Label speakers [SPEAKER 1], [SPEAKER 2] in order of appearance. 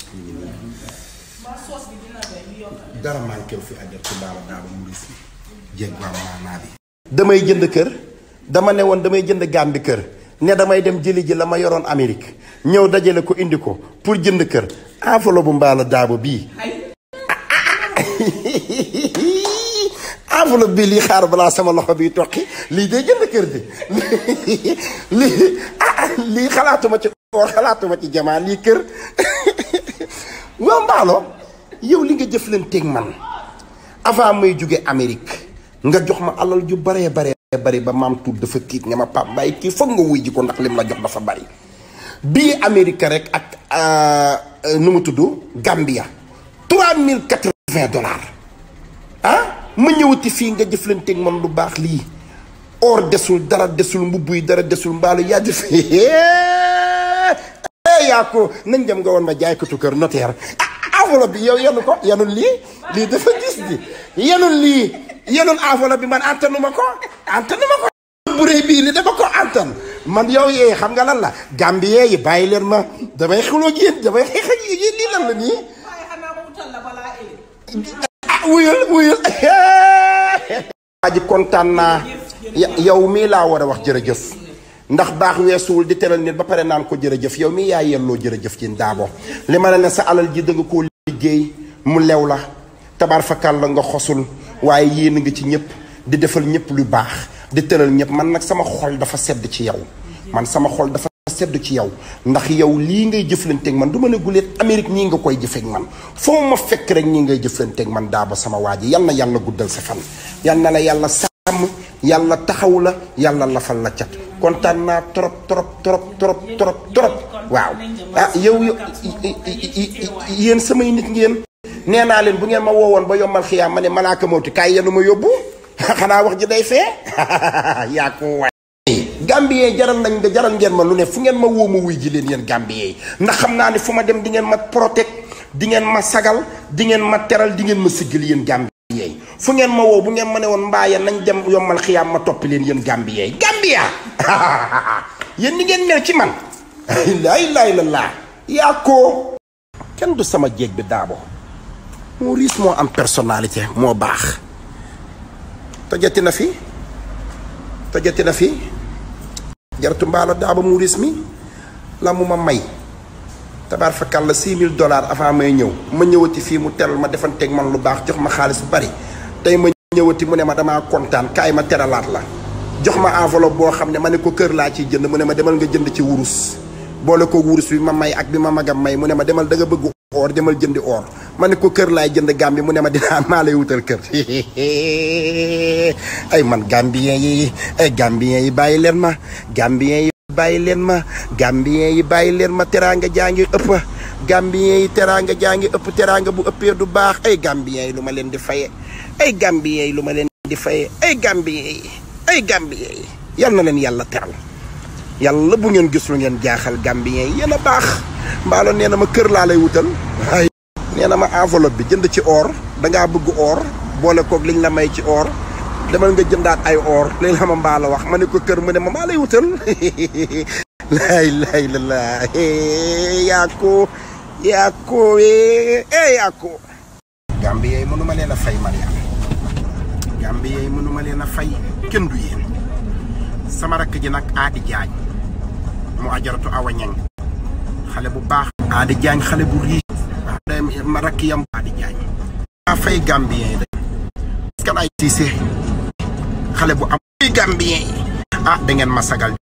[SPEAKER 1] dara manqué fi ajar ci baala daaba mu ris jéeg waa maanaa bi damay jënd kër dama ne woon damay jënd gàmbi kër ne damay dem jëli ji la ma yoroon Amérique ñëw dajale ko indi ko pour jënd kër enveloppe bu mbaala daaba bii enveloppe bi lii xaar balaa sama loxo bi toqi lii day jënd kër di lii ah lii xalaatuma ci or xalaatuma ci jamaa lii kër waa mbaalo yow li nga jëflanteeg man avant may jóge Amérique nga jox ma alal ju baree baree bari ba maam tuut dafa tiit nga ma pap bàyyi kii foog nga wuy ji ko ndax lim la jox dafa bari bii Amérique rek ak nu mu tudd Gambia trois mille quatre-vingts dollars ah ma ñëwati fii nga jëflanteeg man lu baax lii or desul dara desul mbubb yi dara desul mbaalu yaa def yaa ko nañ dem nga woon ma jaaykatu kër notaire enveloppe bi yow yenu ko yenul lii lii dafa gis di yenul lii yenul enveloppe bi man antanuma ko antanuma ko bu rëy bii ni dama ko antan man yow yee xam nga lan la gambien yi bàyyi leen ma damay xuloo ak yéen damay xeex ak yéen lii lan la nii ah wuyul wuyul waa ji kontaan naa yow mii laa war a wax jërëjëf ndax baax weesuwul di teral nit ba pare naan ko jërëjëf yow mii yaa yelloo jërëjëf ci daabo li ma la ne sa alal ji da nga koo liggéey mu lew la tabaar fakal la nga xosul waaye yéen nga ci ñëpp di defal ñëpp lu baax di tëral ñëpp man nag sama xol dafa sedd ci yow man sama xol dafa sedd ci yow ndax yow lii ngay jëflanteeg man du ma ne guleet Amérique nii nga koy jëfeek man foo ma fekk rek ñii ngay jëflanteeg man daaba sama waa ji yal na yàlla guddal sa fan yal na la yàlla sàmm yàlla taxaw la yàlla lafal la cat kontaan naa trop trop trop trop trop trop waaw ah yow yéen samay nit ngeen nee naa leen bu ngeen ma woowoon ba yombal xiyaam ma ne malaaka mawti kaay yenu ma yóbbu xanaa wax ji day fee yaa ko waay gambien jaral nañ nga jaral ngeen ma lu ne fu ngeen ma woo ma wuy ji leen yéen gambien yi ndax xam naa ne fu ma dem di ngeen ma protect di ngeen ma sagal di ngeen ma teral di ngeen ma siggal yéen gambien yi fu ngeen ma woo bu ngeen ma ne woon mbaaya nañ dem yombal xiyaam ma toppi leen yéen gambien yi gambia yéen ni ngeen mel ci man laa ilaaha illallaah yaa ko kenn du sama jéeg bi daabo moo riis moo am personnalité moo baax tojati na fi tojati na fi jaratu mbaalo daaba mu riis mi la mu ma may tabaar fakal la six mille dollars avant may ñëw ma ñëwati fii mu teral ma defanteeg man lu baax jox ma xaalis bu bari tey ma ñëwati mu ne ma damaa kontaan kaay ma teralaat la jox ma enveloppe boo xam ne ma ne ko kër laa ciy jënd mu ne ma demal nga jënd ci wurus boole ko wurus bi ma may ak bi ma magam may mu ne ma demal da nga bëgg or demal jëndi or ma ne ko kër laay jënd Gambie mu ne ma dinaa maa lay wutal kër ay man Gambien yi ay Gambien yi bàyyi leen ma Gambien yi bàyyi leen ma Gambien yi bàyyi leen ma teraanga jaa ngi ëpp Gambien yi teraanga jaa ngi ëpp teraanga bu ëppee du baax ay Gambien yi lu ma leen di faye ay Gambien yi lu ma leen di faye ay Gambien yi ay Gambien yi yal na leen yàlla teral yàlla bu ngeen gis lu ngeen jaaxal Gambien yi yéen a baax mbaalo nee na ma kër laa lay wutal ay nee na ma enveloppe bi jënd ci or dangaa bëgg or boole koog liñ la may ci or demal nga jëndaat ay or li la ma mbaalo wax ma ne ko kër mu ne ma maa lay wutal laay laay la laa yaa ko yaa ko eh yaa ko Gambien yi mënu ma leen a fay Mariama Gambien yi mënu ma leen a fay kenn du yéen sama rakk ji nag aadi jaañ mu ajaratu awa ñang xale bu baax aadi jaañ xale bu riis ma rakk yam aadi jaañ maa fay gambien yi de kan ay siise xale bu am fay gambien yi ah da ngeen ma sagal